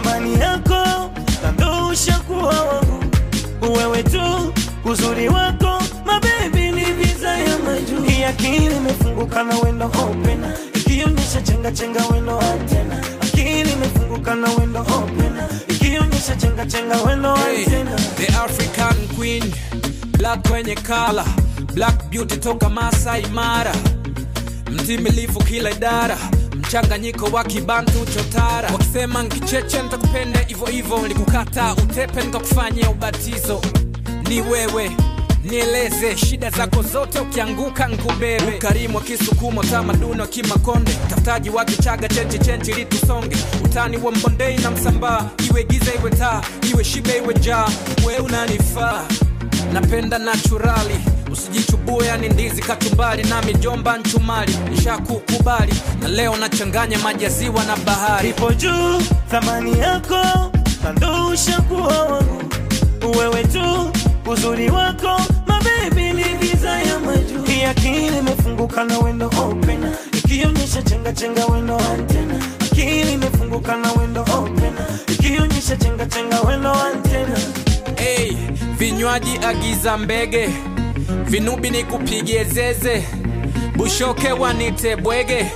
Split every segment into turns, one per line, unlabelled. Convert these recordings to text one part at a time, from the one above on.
thamani yako na ndo ushakuwa wangu wewe tu uzuri wako mabebi ni visa ya majuu hii akili imefunguka na wendo open ikionyesha chenga chenga wendo antena akili imefunguka na wendo open ikionyesha chenga chenga wendo
Hey,
antena
the African Queen, black kwenye kala, black beauty toka Masai Mara, mtimilifu kila idara, mchanganyiko wa kibantu chotara. Wakisema nkicheche nitakupenda hivyo hivyo, nilikukata utepe nikakufanyia ubatizo. Ni wewe nieleze shida zako zote, ukianguka nkubebe. Ukarimu wa Kisukumo, tamaduni wa Kimakonde, tafutaji wa Kichaga, chenchi chenchi ili tusonge. Utani wa Mbondei na Msambaa, iwe giza iwe taa, iwe shibe iwe jaa, we unanifaa. Napenda naturali usijichubue, yani ndizi kachumbari na mijomba nchumari, nishakukubali na leo nachanganya maji ya ziwa na bahari.
ipo juu thamani yako na ndo ushakuwa wangu wewe tu uzuri wako mabebi ni visa ya majuu hii akili imefunguka na wendo open ikionyesha chenga chenga wendo antena akili imefunguka na wendo open ikionyesha chenga chenga wendo antena
Hey, vinywaji agiza mbege, vinubi ni kupigie zeze, bushoke wanite bwege,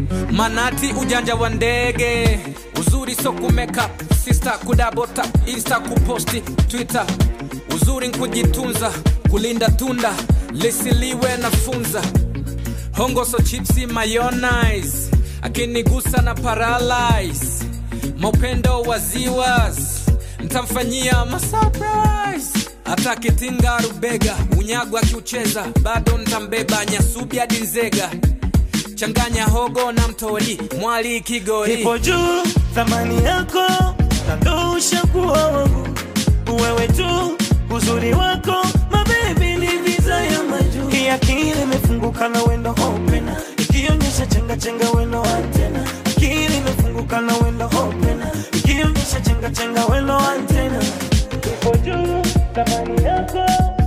manati ujanja wa ndege, uzuri so kumeka sister kudabota insta kuposti twitter, uzuri nkujitunza, kulinda tunda lisiliwe na funza hongo so chipsi mayonnaise akinigusa na paralyze maupendo wa ziwas ntamfanyia masurprise hata kitinga rubega unyago akiucheza bado ntambeba nyasubi hadi nzega changanya hogo na mtori mwali kigori
ipo juu thamani yako na ndo ushakuwa wangu wewe tu uzuri wako mabebi ni visa ya majuu hii akili imefunguka na wendo open ikionyesha chenga chenga wendo antena akili imefunguka na wendo open ikionyesha chenga chenga wendo antena ipo juu thamani yako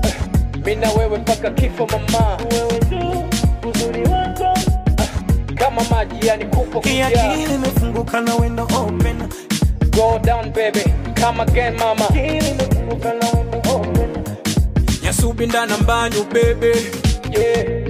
mina wewe mpaka kifo mama
wewe tu uzuri wako
kama maji yani kupo
hii akili imefunguka na wendo open
go down baby come again mama
akili imefunguka na wendo open
nyasubi ndana mbanyu bebe yeah